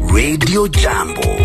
Radio Jambo.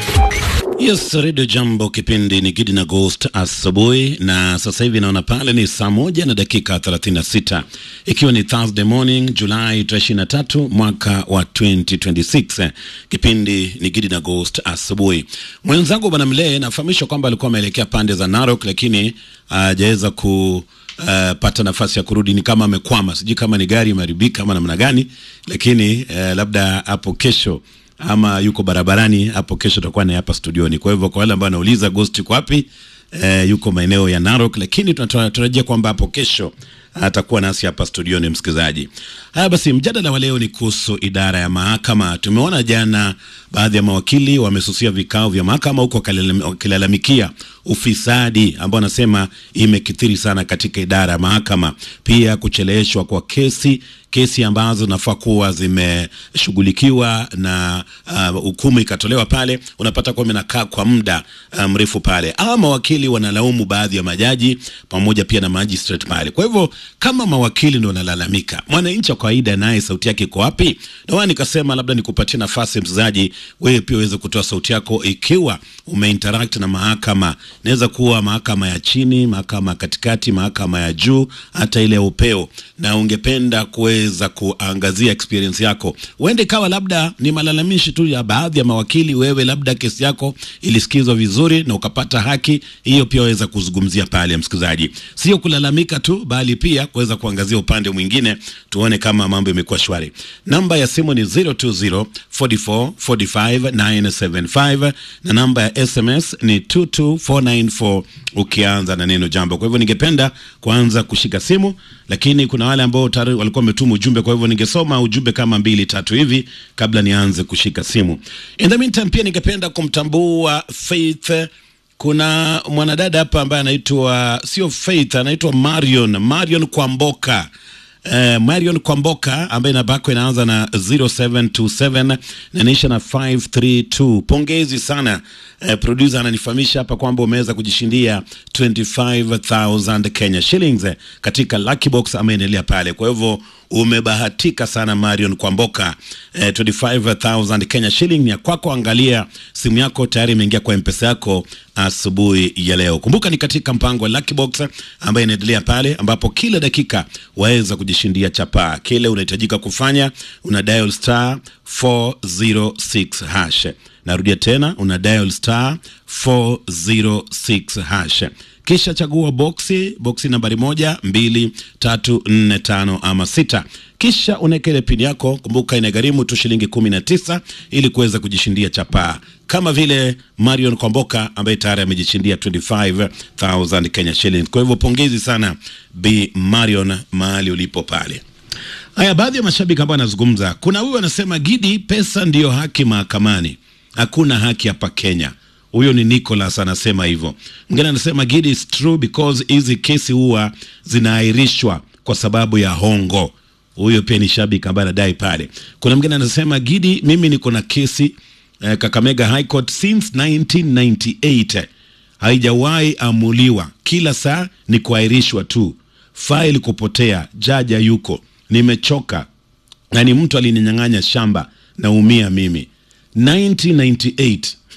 Yes, Radio Jambo, kipindi ni Gidi na Ghost asubuhi, na sasa hivi naona pale ni saa moja na dakika 36 ikiwa ni Thursday morning Julai 23 mwaka wa 2026. Kipindi ni Gidi na Ghost asubuhi. Mwenzangu bwana Mlee nafahamishwa kwamba alikuwa ameelekea pande za Narok, lakini hajaweza ku Uh, pata nafasi ya kurudi, ni kama amekwama, sijui kama ni gari imeharibika ama namna gani, lakini uh, labda hapo kesho ama yuko barabarani hapo kesho tutakuwa naye hapa studioni. Kwa hivyo kwa wale ambao wanauliza Ghost yuko wapi, eh, yuko maeneo ya Narok, lakini tunatarajia kwamba hapo kesho atakuwa nasi hapa studioni, msikilizaji. Haya basi, mjadala wa leo ni kuhusu idara ya mahakama. Tumeona jana baadhi ya mawakili wamesusia vikao vya mahakama huko wakilalamikia ufisadi ambao wanasema imekithiri sana katika idara ya mahakama, pia kucheleweshwa kwa kesi kesi ambazo zinafaa kuwa zimeshughulikiwa na hukumu uh, ikatolewa pale, unapata kuwa inakaa kwa muda uh, mrefu pale, ama mawakili wanalaumu baadhi ya majaji pamoja pia na magistrate pale. Kwa hivyo kama mawakili ndio wanalalamika, mwananchi wa kawaida naye sauti yake iko wapi? Ndio nikasema labda nikupatie nafasi mchezaji, wewe pia uweze kutoa sauti yako ikiwa umeinteract na mahakama. Inaweza kuwa mahakama ya chini, mahakama ya katikati, mahakama ya juu, hata ile ya upeo, na ungependa kuwe za kuangazia experience yako. Uende kawa labda ni malalamishi tu ya baadhi ya mawakili, wewe labda kesi yako ilisikizwa vizuri na ukapata haki, hiyo pia waweza kuzungumzia pale, msikilizaji, sio kulalamika tu, bali pia kuweza kuangazia upande mwingine, tuone kama mambo yamekuwa shwari. Namba ya simu ni 020 44 45 975 na namba ya SMS ni 22494 ukianza na neno jambo. Kwa hivyo ningependa kuanza kushika simu, lakini kuna wale ambao tayari walikuwa wametuma ujumbe, kwa hivyo ningesoma ujumbe kama mbili tatu hivi kabla nianze kushika simu. In the meantime, pia ningependa kumtambua Faith. Kuna mwanadada hapa ambaye anaitwa sio Faith, anaitwa Marion, Marion Kwamboka. Uh, Marion Kwamboka ambaye namba yako inaanza na 0727 na inaisha na 532. Pongezi sana. Uh, producer ananifahamisha hapa kwamba umeweza kujishindia 25000 Kenya shillings uh, katika lucky box ameendelea pale. Kwa hivyo umebahatika sana Marion Kwamboka. Uh, 25000 Kenya shilling ni ya kwako. Angalia simu yako tayari imeingia kwa mpesa yako asubuhi ya leo. Kumbuka ni katika mpango wa lucky box ambaye inaendelea pale, ambapo kila dakika waweza kujishindia chapaa. Kile unahitajika kufanya una dial star 406 hash. Narudia tena, una dial star 406 hash kisha chagua boksi boksi nambari moja mbili tatu nne tano ama sita kisha unaweka ile pini yako. Kumbuka inagharimu tu shilingi kumi na tisa ili kuweza kujishindia chapaa kama vile Marion Kwamboka ambaye tayari amejishindia 25000 Kenya shillings. Kwa hivyo pongezi sana Bi Marion mahali ulipo pale. Haya, baadhi ya mashabiki ambao anazungumza, kuna huyu anasema Gidi, pesa ndiyo haki mahakamani, hakuna haki hapa Kenya. Huyo ni Nicholas anasema hivyo. Mwingine anasema Gidi, is true because hizi kesi huwa zinaahirishwa kwa sababu ya hongo. Huyo pia ni shabiki ambaye anadai pale. Kuna mwingine anasema Gidi, mimi niko na kesi eh, Kakamega High Court since 1998 haijawahi amuliwa, kila saa ni kuahirishwa tu, faili kupotea, jaja yuko, nimechoka na ni mtu alininyang'anya shamba, naumia mimi 1998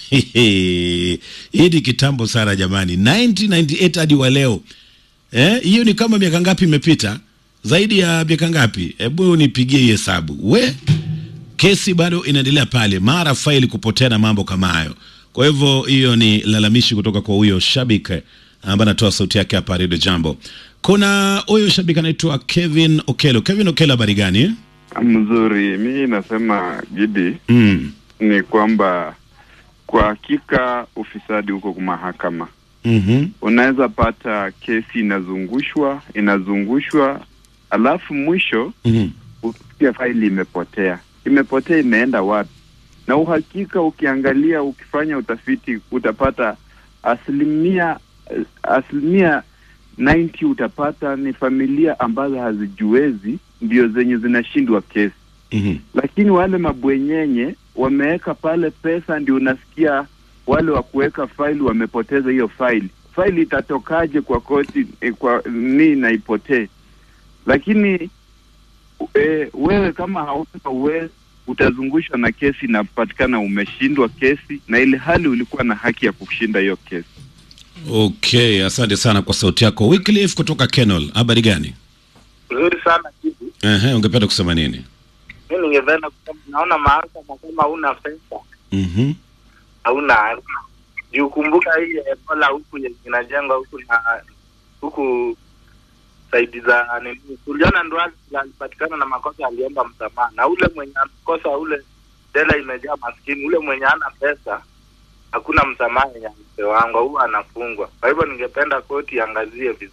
hii ni kitambo sana jamani, 1998 hadi wa leo eh, hiyo ni kama miaka ngapi imepita? Zaidi ya miaka ngapi? Hebu nipigie hii hesabu. We, kesi bado inaendelea pale, mara faili kupotea na mambo kama hayo. Kwa hivyo hiyo ni lalamishi kutoka kwa huyo shabiki ambaye anatoa sauti yake hapa Radio Jambo. Kuna huyo shabiki anaitwa Kevin Okelo. Kevin Okelo, habari gani? Mzuri. Mi nasema Gidi, Mm. ni kwamba kwa hakika ufisadi huko kwa mahakama. Mhm. Unaweza pata kesi inazungushwa inazungushwa, alafu mwisho Mhm. usikia faili imepotea. Imepotea, imeenda wapi? Na uhakika, ukiangalia, ukifanya utafiti, utapata asilimia asilimia 90 utapata ni familia ambazo hazijiwezi ndio zenye zinashindwa kesi Mhm. lakini wale mabwenyenye wameweka pale pesa, ndio unasikia wale wa kuweka faili wamepoteza hiyo faili. Faili itatokaje kwa koti eh, kwa nii na ipotee? Lakini e, wewe kama hauna uwezo utazungushwa na kesi inapatikana umeshindwa kesi, na ile hali ulikuwa na haki ya kushinda hiyo kesi. Okay, asante sana kwa sauti yako. Wycliffe kutoka Kenol, habari gani? Nzuri sana kitu. Ehe, ungependa kusema nini? Mi ningependa kusema, naona mahakama kama huna pesa Mhm. hauna juu. Kumbuka hii Ebola huku yenye inajengwa huku na huku saidi za nini, tuliona Ndwali alipatikana na makosa, aliomba msamaha, na ule mwenye amekosa ule jela imejaa maskini, ule mwenye hana pesa hakuna msamaha yenye mpewangwa, huwa anafungwa. Kwa hivyo ningependa koti iangazie vizuri.